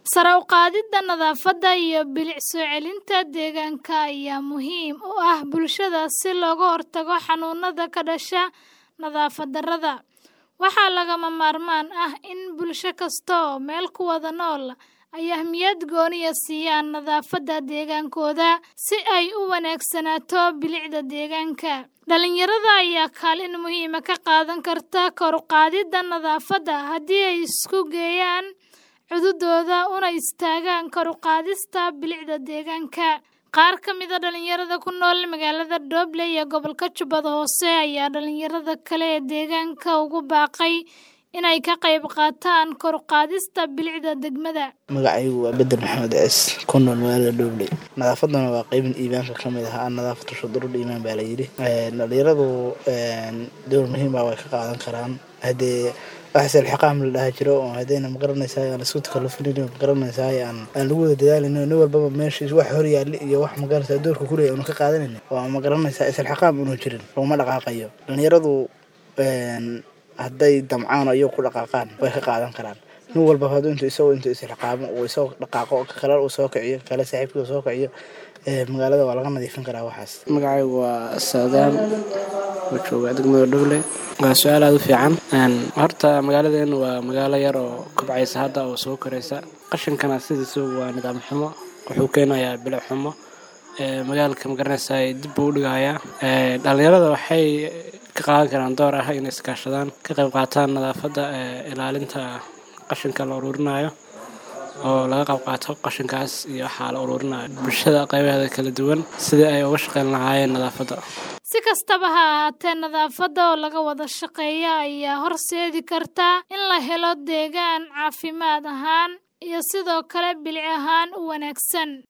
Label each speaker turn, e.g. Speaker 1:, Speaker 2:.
Speaker 1: Sare u qaadida nadaafadda iyo bilic soo celinta deegaanka ayaa muhiim u ah bulshada si looga hortago xanuunada ka dhasha nadaafad darrada. Waxaa lagama maarmaan ah in bulsho kasta oo meel ku wada nool ay ahmiyad gooni ah siiyaan nadaafadda deegaankooda si ay u wanaagsanaato bilicda deegaanka. Dhalinyarada ayaa kaalin muhiim ah ka qaadan karta kor u qaadida nadaafadda haddii ay isku geeyaan cududooda una istaagaan kor u qaadista bilicda deegaanka. Qaar ka mid ah dhalinyarada ku nool magaalada Doble ee gobolka Jubbada Hoose ayaa dhalinyarada kale ee deegaanka ugu baaqay inay ka qayb qaataan kor u qaadista bilicda degmada.
Speaker 2: Magacaygu waa Bedel Maxamed Ciis ku nool magaalada Doble. Nadaafadana waa qayb iimaanka ka mid ah nadaafatu shudurul iimaan baa la yidhi. Dhalinyaradu door muhiim ah way ka qaadan karaan. Hadee wax silxiqaam la dhaha jiro oo hadayna magaranaysaa aan isku takallufin ma garanaysaa aan aan lagu wada dadaalin nin walbaba meeshiis wax hor yaali iyo wax magaranaysaa doorka ku leeyahay uu ka qaadanin waa ma garanaysaa silxiqaam inuu jirin looma dhaqaaqayo. Dhalinyaradu hadday damcaan iyo ku dhaqaaqaan way ka qaadan karaan. Nin walba haduu intuu isagu intuu silxiqaamo uu isagu dhaqaaqo kale uu soo kiciyo kale saaxiibkii uu soo kiciyo magaalada waa laga nadiifin karaa waxaas.
Speaker 3: Magacaygu waa Saadaan oo jooga degmada Doble. Waa su'aal aad u fiican. Horta magaaladeenu waa magaalo yar oo kobcaysa hadda oo soo koraysa. Qashinkana sidiisa waa nidaam xumo wuxuu keenayaa bilic xumo. Magaalka magaranaysaa dib buu u dhigayaa. Dhalinyarada waxay ka qaadan karaan door ah inay iskaashadaan ka qayb qaataan nadaafadda ilaalinta qashinka la ururinayo oo laga qayb qaato qashinkaas iyo waxa la ururinayo bulshada qaybaheeda kala duwan sidii ay uga shaqeyn lahaayeen nadaafadda.
Speaker 1: Si kastaba ha ahaatee, nadaafadda oo laga wada shaqeeyo ayaa horseedi karta in la helo deegaan caafimaad ahaan iyo sidoo kale bilic ahaan u wanaagsan.